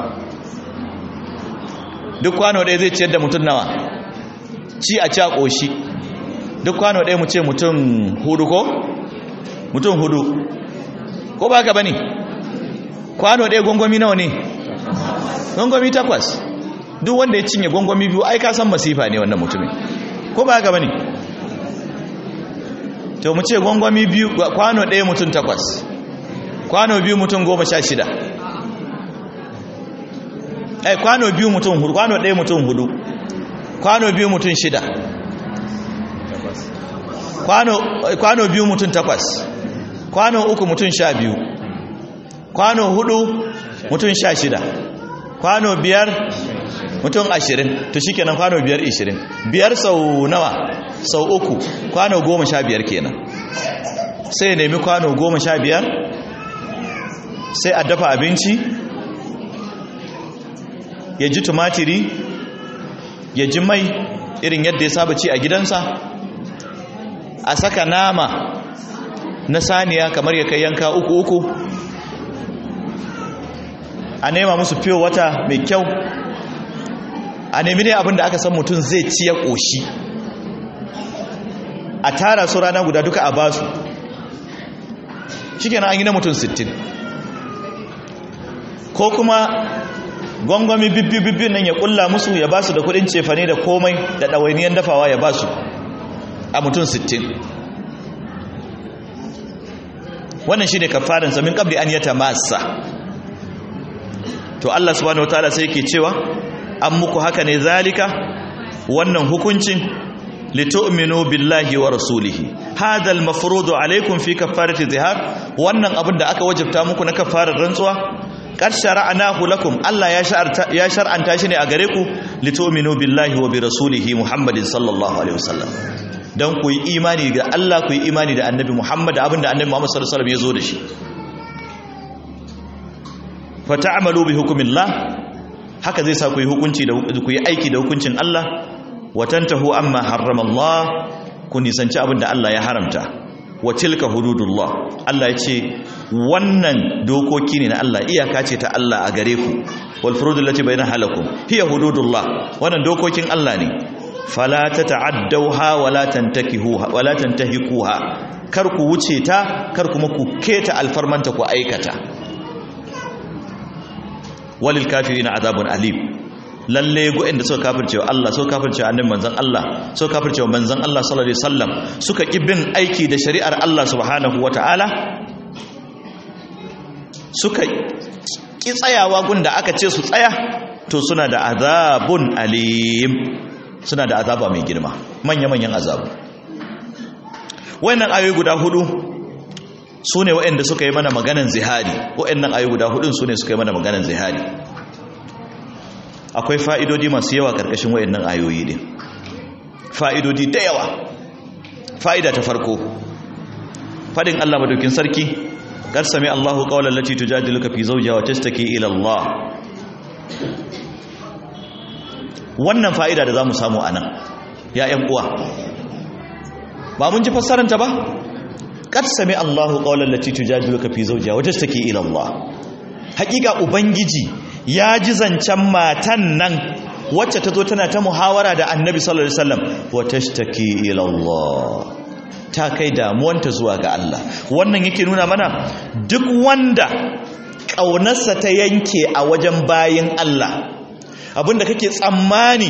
duk kwano ɗaya zai ciyar da mutum nawa ci a ci a ƙoshi duk kwano ɗaya mu ce mutum hudu ko mutum hudu ko ba ka ba ne kwano ɗaya gwangwami nawa ne gwangwami takwas duk wanda ya cinye gwangwami biyu ai ka san masifa ne wannan mutumin ko ba ka ba ne to mu ce gwangwami biyu kwano ɗaya mutum takwas kwano biyu mutum goma sha shida ai kwano biyu mutum hudu kwano ɗaya mutum hudu kwano biyu mutum shida kwano, kwano biyu mutum takwas kwano uku mutum sha biyu kwano hudu mutum sha shida kwano biyar mutum ashirin to shi kenan kwano biyar ishirin biyar sau nawa sau uku kwano goma sha biyar kenan sai ya nemi kwano goma sha biyar sai a dafa abinci ya ji tumatiri ya ji mai irin yadda ya saba ci a gidansa a saka nama na saniya kamar ya kai yanka uku uku a nema musu fiye wata mai kyau a nemi ne abinda aka san mutum zai ci ya ƙoshi a tara su rana guda duka a basu shi kenan an yi na mutum 60 ko kuma gwangwami bibbi-bibbi nan ya kulla musu ya basu da kudin cefane da komai da ɗawainiyar dafawa ya basu a mutum 60 wannan shi ne kafarinsa min ƙabli an yata masa to Allah subhanahu wataala sai yake cewa an muku haka ne zalika wannan hukuncin litu'minu billahi wa rasulihi hadha al-mafruḍu alaykum fi kaffarati zihar wannan abin da aka wajabta muku na kaffarar rantsuwa qad shara'nahu lakum Allah ya shar'anta ya shar'anta shi ne a gare ku litu'minu billahi wa bi rasulihi Muhammadin sallallahu alaihi wasallam dan ku yi imani da Allah ku yi imani da Annabi Muhammad abinda Annabi Muhammad sallallahu alaihi wasallam ya zo da shi fa ta'malu bi hukmillah haka zai sa ku yi hukunci da ku yi aiki da hukuncin Allah wa tantahu amma harrama Allah ku nisanci abin da Allah ya haramta wa tilka hududullah Allah ya ce wannan dokoki ne na Allah iyaka ce ta Allah a gare ku wal furudul lati bayna halakum hiya hududullah wannan dokokin Allah ne fala tata'addawha wala tantakihuha wala tantahikuha kar ku wuce ta kar kuma ku keta alfarmanta ku aikata walil kafirin azabun alim lalle go inda suka kafirce wa Allah suka kafirce annabi manzon Allah suka kafirce wa manzon Allah sallallahu alaihi wasallam suka ki bin aiki da shari'ar Allah subhanahu wataala suka ki tsayawa gunda aka ce su tsaya to suna da azabun alim suna da azaba mai girma manya manyan azabu wayannan ayoyi guda hudu su ne waɗanda suka yi mana maganan zihari waɗannan ayoyi guda hudun su ne suka yi mana maganan zihari akwai fa'idodi masu yawa ƙarƙashin waɗannan ayoyi ne fa'idodi da yawa fa'ida ta farko faɗin Allah madaukin sarki kar sami Allahu qawlan lati tujadiluka fi zawjiha wa tashtaki ila Allah wannan fa'ida da zamu samu anan ya ƴan uwa ba mun ji fassaranta ba kad sami Allahu qawlan lati tujadiluka fi zawjiha wa tashtaki ila Allah hakika ubangiji ya ji zancen matan nan wacce ta zo tana ta muhawara da annabi sallallahu alaihi wasallam wa tashtaki ila Allah ta kai damuwanta zuwa ga Allah wannan yake nuna mana duk wanda kaunarsa ta yanke a wajen bayin Allah abinda kake tsammani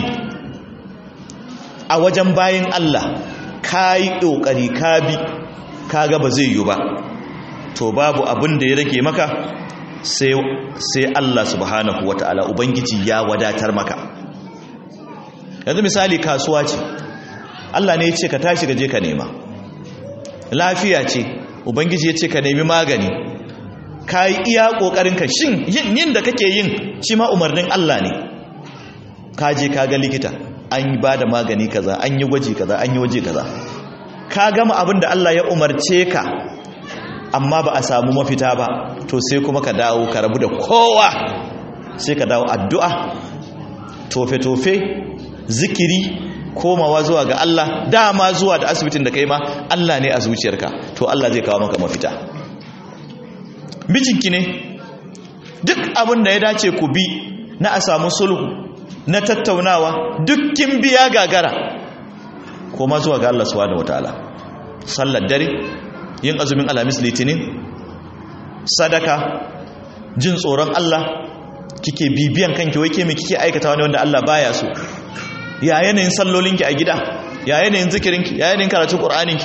a wajen bayin Allah kai kokari ka bi kaga ba zai yi ba to babu abin da ya rage maka sai Allah subhanahu wata'ala ubangiji ya wadatar maka yanzu misali kasuwa ce Allah ne ya ce ka tashi gaje ka nema lafiya ce ubangiji ya ce ka nemi magani ka yi iya ƙoƙarinka shin yin da kake yin shi ma umarnin Allah ne ka je ka ga likita an yi ba da magani kaza an yi gwaji kaza an yi waje kaza ka gama abin da Allah ya umarce ka amma ba a samu mafita ba to sai kuma ka dawo ka rabu da kowa sai ka dawo addu'a tofe-tofe zikiri komawa zuwa ga Allah dama zuwa da asibitin da kai ma Allah ne a zuciyarka to Allah zai kawo maka mafita mijinki ne duk abin da ya dace ku bi na a samu sulhu na tattaunawa dukkin biya gagara koma zuwa ga Allah subhanahu wataala sallar dare yin azumin alamis litinin sadaka jin tsoron Allah kike bibiyan kanki wai ke me kike aikata wani wanda Allah baya so ya yanayin sallolinki a gida ya yanayin zikirinki ya yanayin karatun qur'aninki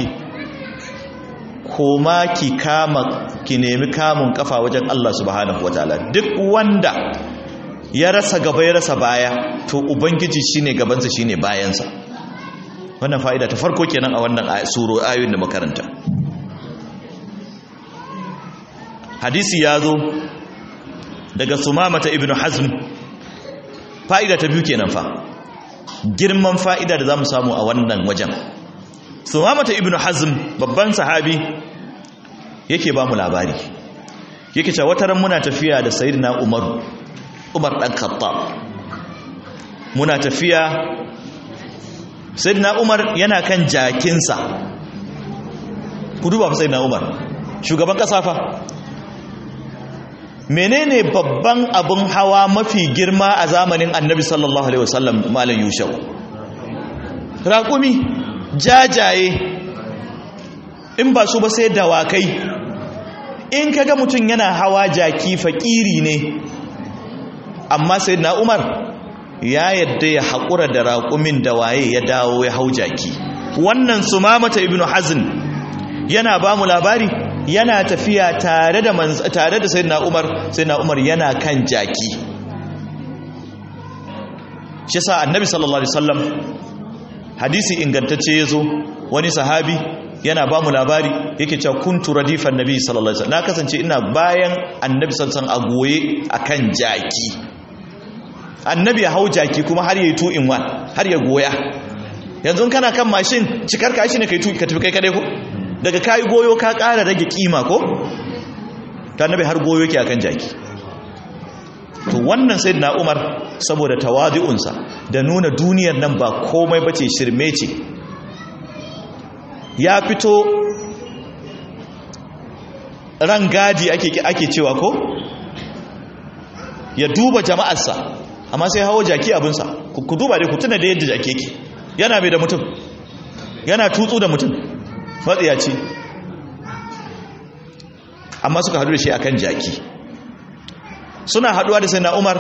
koma ki kama ki nemi kamun kafa wajen Allah subhanahu wataala duk wanda ya rasa gaba ya rasa baya to ubangiji shine gabansa shine bayansa wannan fa'ida ta farko kenan a wannan suro ayoyin da makaranta hadisi ya zo daga sumamata ibn hazm fa'ida ta biyu kenan fa girman fa'ida da za mu samu a wannan wajen sumamata ibn hazm babban sahabi yake ba mu labari yake cewa wataran muna tafiya da sayyidina umar umar dan khattab muna tafiya sayyidina umar yana kan jakinsa ku duba fa sayyidina umar shugaban kasa fa menene babban abin hawa mafi girma a zamanin annabi sallallahu alaihi wasallam malam yushau raƙumi jajaye in ba su ba sai dawakai in kaga mutum yana hawa jaki fakiri ne amma sai na umar ya yadda ya haƙura da raƙumin da waye ya dawo ya hau jaki wannan su mamata ibn hazin yana ba mu labari yana tafiya tare da tare da sayyidina Umar sayyidina Umar yana kan jaki shi sa annabi sallallahu alaihi wasallam hadisi ingantacce yazo wani sahabi yana ba mu labari yake cewa kuntu radifan nabi sallallahu alaihi wasallam na kasance ina bayan annabi sallallahu alaihi wasallam a goye akan jaki annabi ya hau jaki kuma har yayi two in one har ya goya yanzu kana kan mashin cikar ka shi ne kai tuki ka tafi kai kadai ko daga kayi goyo ka ƙara rage kima ko ta nabi har goyo ke akan jaki to wannan sai na umar saboda tawadi'unsa da nuna duniyar nan ba komai bace shirme ce ya fito ran gadi ake ake cewa ko ya duba jama'arsa amma sai hawo jaki abinsa ku duba dai ku tuna da yadda jaki yake yana mai da mutum yana tutsu da mutum matsiyaci amma suka hadu da shi akan jaki suna haduwa da sayyidina Umar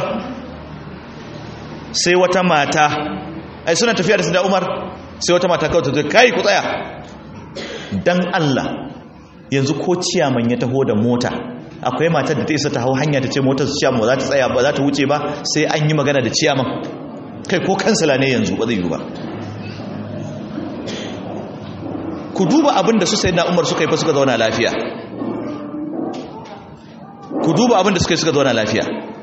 sai wata mata ai suna tafiya da sayyidina Umar sai wata mata kawai ta ce kai ku tsaya dan Allah yanzu ko ciyaman ya taho da mota akwai matar da ta isa ta hau hanya ta ce motar su ciyaman ba za ta tsaya ba za ta wuce ba sai an yi magana da ciyaman kai ko kansila ne yanzu ba zai yi ba ku duba abin da su sai na umar suka yi fa suka zauna lafiya ku duba abin da suka yi suka zauna lafiya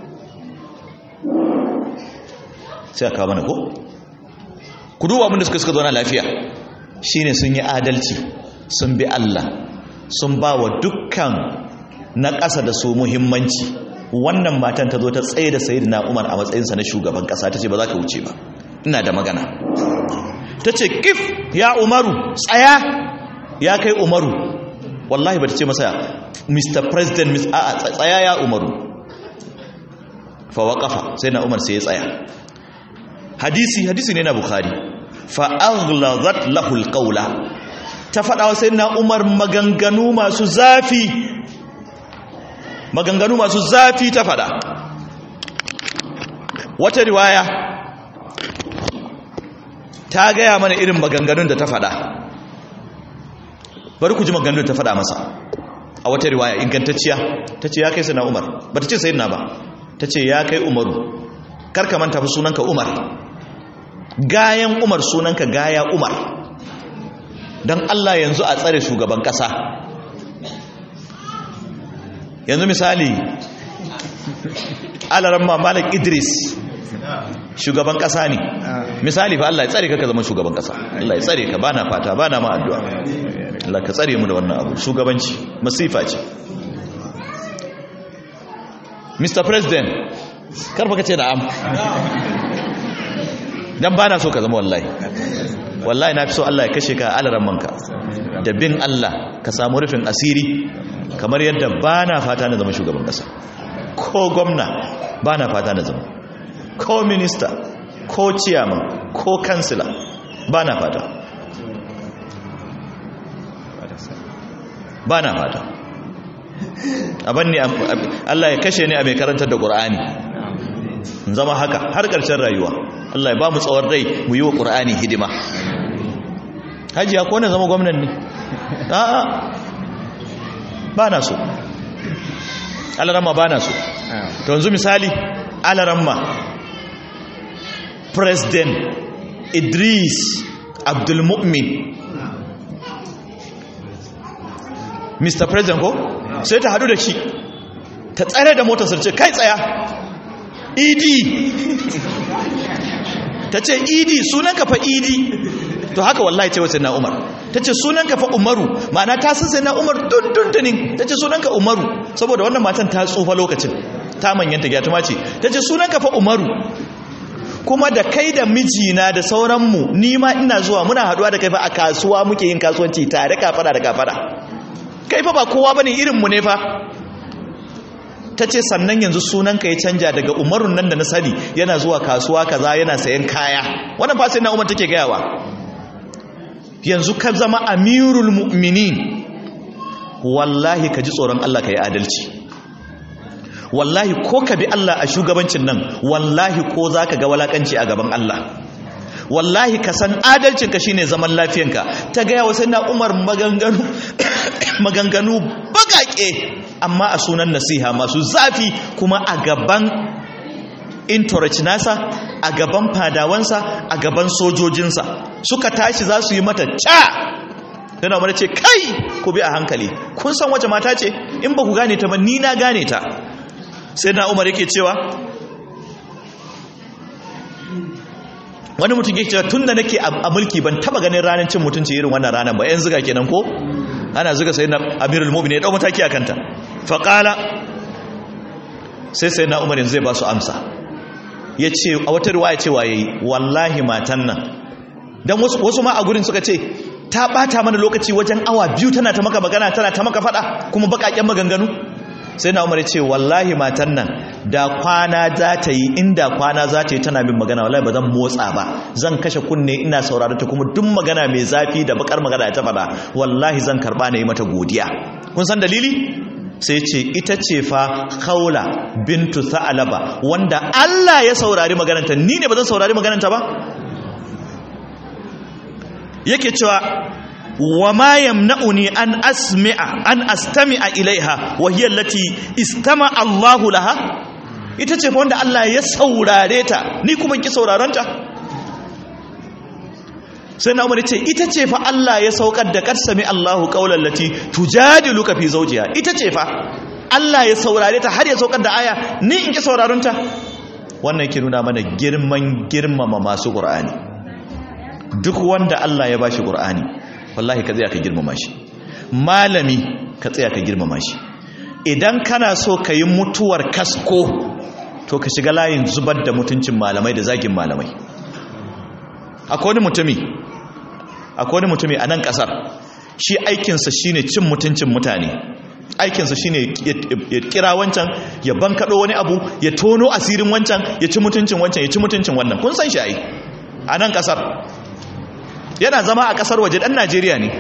sai aka mana ko ku duba abin da suka yi suka zauna lafiya shine sun yi adalci sun bi Allah sun ba wa dukkan na ƙasa da su muhimmanci wannan matan ta zo ta tsaye da sayi na umar a matsayinsa na shugaban ƙasa ta ce ba za ka wuce ba ina da magana ta ce kif ya umaru tsaya ya kai umaru wallahi ba ta ce masa mr president miss a tsaya ya umaru fawaƙafa sai na umar sai ya tsaya hadisi hadisi ne na bukhari fa'aghlazat lahul qawla ta faɗa wa sayyidina Umar maganganu masu zafi maganganu masu zafi ta faɗa wata riwaya ta gaya mana irin maganganun da ta faɗa bari ku ji maganganun da ta faɗa masa a wata riwaya ingantacciya ta ce ya kai sayyidina Umar ba ta ce sayyidina ba ta ce ya kai Umaru karka manta fi sunanka Umar gayan Umar sunanka gaya Umar don Allah yanzu a tsare shugaban ƙasa yanzu misali alaran malik idris shugaban ƙasa ne misali fa Allah ya tsare ka ka zama shugaban ƙasa Allah ya tsare ka bana fata bana ma addu'a Allah ka tsare mu da wannan abu shugabanci masifa ce Mr. President karfa ka ce da am dan bana so ka zama wallahi wallahi na fi so Allah ya kashe ka alaran manka da bin Allah ka samu rufin asiri kamar yadda ba na fata na zama shugaban ƙasa ko gwamna ba na fata na zama ko minista ko ciyaman ko kansila ba na fata ba na fata abin ne Allah ya kashe ni a mai karantar da ƙur'ani zama haka har ƙarshen rayuwa Allah ya ba mu tsawon rai mu yi wa ƙur'ani hidima hajiya ko na zama gwamnan ne a'a ba na so alaramma ba na so to yanzu misali alaramma president idris abdulmu'min mr president ko sai ta hadu da shi ta tsare da motar sarce kai tsaya idi ta ce idi sunanka fa idi to haka wallahi ce wasu na umar ta ce sunanka fa umaru ma'ana ta san sai na umar dundundunin ta ce sunanka umaru saboda wannan matan ta tsufa lokacin ta manyanta gyatuma ce ta ce sunanka fa umaru kuma da kai da mijina da sauranmu ni ma ina zuwa muna haduwa da kai fa a kasuwa muke yin kasuwanci tare kafada da kafada kai fa ba kowa bane irin mu ne fa ta ce sannan yanzu sunanka ya canja daga umarun nan da na sani yana zuwa kasuwa kaza yana sayan kaya wannan fa sai na umar take gayawa yanzu ka zama amirul mu'minin wallahi ka ji tsoron Allah ka yi adalci wallahi ko ka bi Allah a shugabancin nan wallahi ko za ka ga walakanci a gaban Allah wallahi ka san adalcinka shine zaman lafiyanka ta gaya wa sai na umar maganganu maganganu baƙaƙe amma a sunan nasiha masu zafi kuma a gaban intorach nasa a gaban fadawansa a gaban sojojinsa suka tashi za su yi mata ca yana mana ce kai ku bi a hankali kun san wace mata ce in ba ku gane ta ba ni na gane ta sai na umar yake cewa wani mutum yake cewa tun da nake a mulki ban taba ganin ranar cin mutunci irin wannan ranar ba yan ziga kenan ko ana ziga sai na amirul mu'minin ya dau mataki a kanta faƙala sai sai na umar yanzu zai ba su amsa ya ce a wata riwaya cewa ya yi wallahi matan nan don wasu ma a gurin suka ce ta bata mana lokaci wajen awa biyu tana ta maka magana tana ta maka fada kuma bakaken maganganu sai na umar ce wallahi matan nan da kwana za ta yi inda kwana za ta yi tana min magana wallahi ba zan motsa ba zan kashe kunne ina saurara ta kuma duk magana mai zafi da bakar magana ta fada wallahi zan karba na yi mata godiya kun san dalili sai ce ita ce fa khawla bintu sa'alaba wanda Allah ya saurari magananta ni ne ba zan saurari magananta ba yake cewa wa ma yamna'uni an asmi'a an astami'a ilaiha wa hiya allati istama Allahu laha ita ce fa wanda Allah ya saurare ta ni kuma ki sauraron ta sai na umar ce ita ce fa Allah ya saukar da kar sami Allahu qaulan lati tujadiluka fi zawjiha ita ce fa Allah ya saurare ta har ya saukar da aya ni in ki sauraron ta wannan yake nuna mana girman girmama masu Qur'ani duk wanda Allah ya bashi Qur'ani wallahi ka tsaya ka girmama shi malami ka tsaya ka girmama shi idan kana so ka yi mutuwar kasko to ka shiga layin zubar da mutuncin malamai da zagin malamai akwai wani mutumi akwai wani mutumi a nan kasar shi aikinsa shine cin mutuncin mutane aikinsa shine ya kira wancan ya bankaɗo wani abu ya tono asirin wancan ya ci mutuncin wancan ya ci mutuncin wannan kun san shi ai a nan kasar yana zama a kasar waje dan Najeriya ne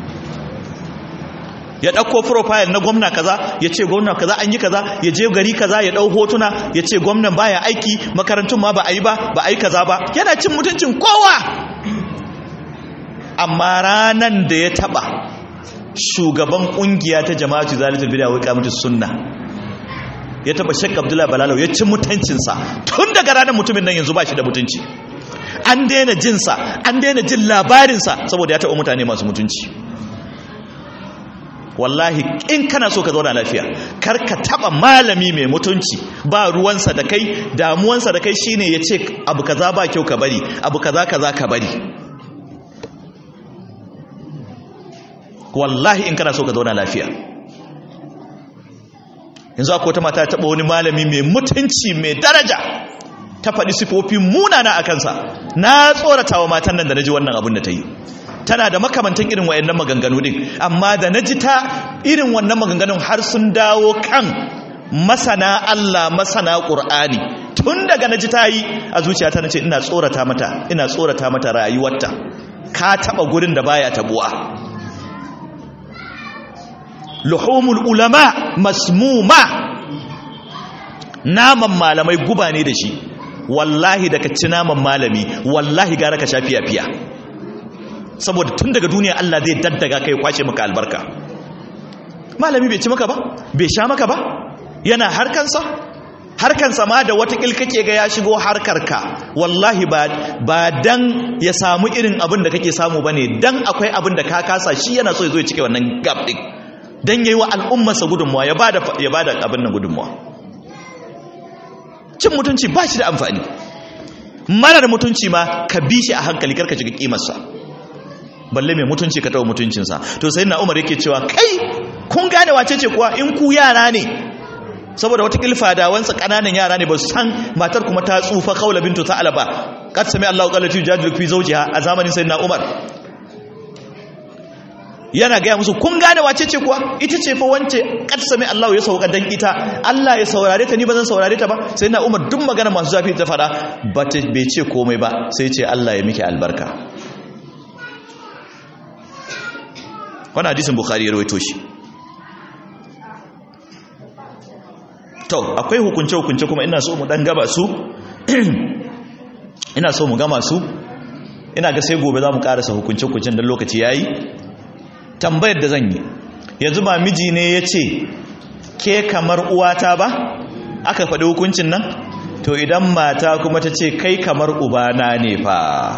ya ɗauko profile na gwamna kaza ya ce gwamna kaza an yi kaza ya je gari kaza ya ɗau hotuna ya ce gwamnan baya aiki makarantun ma ba a yi ba ba a yi kaza ba yana cin mutuncin kowa amma ranan da ya taɓa shugaban ƙungiya ta jama'atu zalatul bid'a wai kamatu sunna ya taɓa shek abdullahi balalau ya ci mutuncinsa tun daga ranar mutumin nan yanzu ba shi da mutunci an daina jinsa an daina jin labarinsa saboda ya taɓa mutane masu mutunci wallahi in kana so ka zauna lafiya kar ka taɓa malami mai mutunci ba ruwansa da kai damuwansa da kai shine ya ce abu kaza ba kyau ka bari abu kaza kaza ka bari wallahi in kana so ka zauna lafiya yanzu akwai wata mata taɓa wani malami mai mutunci mai daraja ta faɗi sifofin munana a kansa na tsorata wa matan nan da na ji wannan abin da ta yi tana da makamantan irin wayannan maganganu din amma da na ji ta irin wannan maganganun har sun dawo kan masana Allah masana Qur'ani tun daga na ji ta yi a zuciyata na ce ina tsorata mata ina tsorata mata rayuwarta ka taɓa gurin da baya tabuwa luhumul ulama masmuma naman malamai guba ne da shi wallahi da ka ci naman malami wallahi gara ka sha fiya-fiya saboda tun daga duniya Allah zai daddaga kai kwace maka albarka malami bai ci maka ba bai sha maka ba yana harkansa harkansa ma da wata kake ga ya shigo harkarka wallahi ba ba dan ya samu irin abin da kake samu bane dan akwai abin da ka kasa shi yana so ya zo ya cike wannan gap din dan yayi wa al'ummarsa gudunmuwa ya bada ya bada abin nan gudunmuwa cin mutunci ba shi da amfani marar mutunci ma ka bi shi a hankali karka shiga kimarsa balle mai mutunci ka taɓa mutuncinsa to sai na umar yake cewa kai kun gane wace ce kuwa in ku yara ne saboda wata kilfa da wansa ƙananan yara ne ba su san matar kuma ta tsufa kaula bintu ta alaba kad sami Allahu qallati jadilu fi zawjiha a zamanin sayyidina Umar yana gaya musu kun gane wace ce kuwa ita ce fa wance kad sami Allah ya sauka dan ita Allah ya saurare ta ni ba zan saurare ta ba sai na Umar duk magana masu zafi ta fada ba ta bai ce komai ba sai ce Allah ya miki albarka wannan hadisin Bukhari ya rawaito shi to akwai hukunce hukunce kuma ina so mu dan gaba su ina so mu gama su ina ga sai gobe za mu karasa hukunce hukuncen dan lokaci yayi tambayar da zan yi yanzu ba miji ne ya ce ke kamar uwata ba aka faɗi hukuncin nan to idan mata kuma ta ce kai kamar ubana ne fa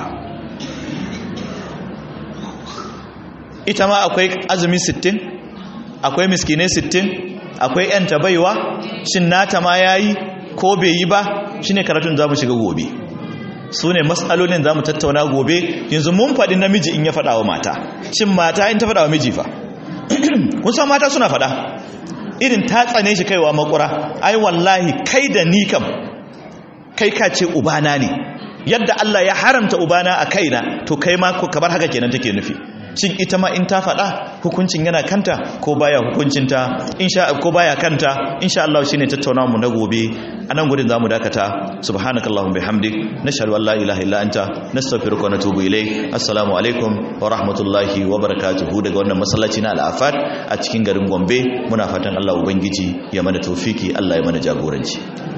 ita ma akwai azumi 60 akwai miskinai 60 akwai yan tabaiwa shin nata ma yayi ko bai yi ba shine karatun za mu shiga gobe su ne matsalolin za mu tattauna gobe yanzu mun faɗi namiji in ya faɗa wa mata shin mata in ta faɗa wa miji fa kun san mata suna faɗa irin ta tsane shi kaiwa makura ai wallahi kai da ni kam kai ka ce ubana ne yadda Allah ya haramta ubana a kaina to kai ma kamar haka kenan take nufi shin ita ma in ta faɗa hukuncin yana kanta ko baya hukuncinta insha ko baya kanta insha Allah shine tattaunawa mu na gobe anan gurin zamu dakata subhanakallahumma bihamdik nashhadu an la ilaha illa anta nastaghfiruka wa natubu ilayk assalamu alaikum wa rahmatullahi wa barakatuhu daga wannan masallaci na al-afat a cikin garin Gombe muna fatan Allah ubangiji ya mana tawfiki Allah ya mana jagoranci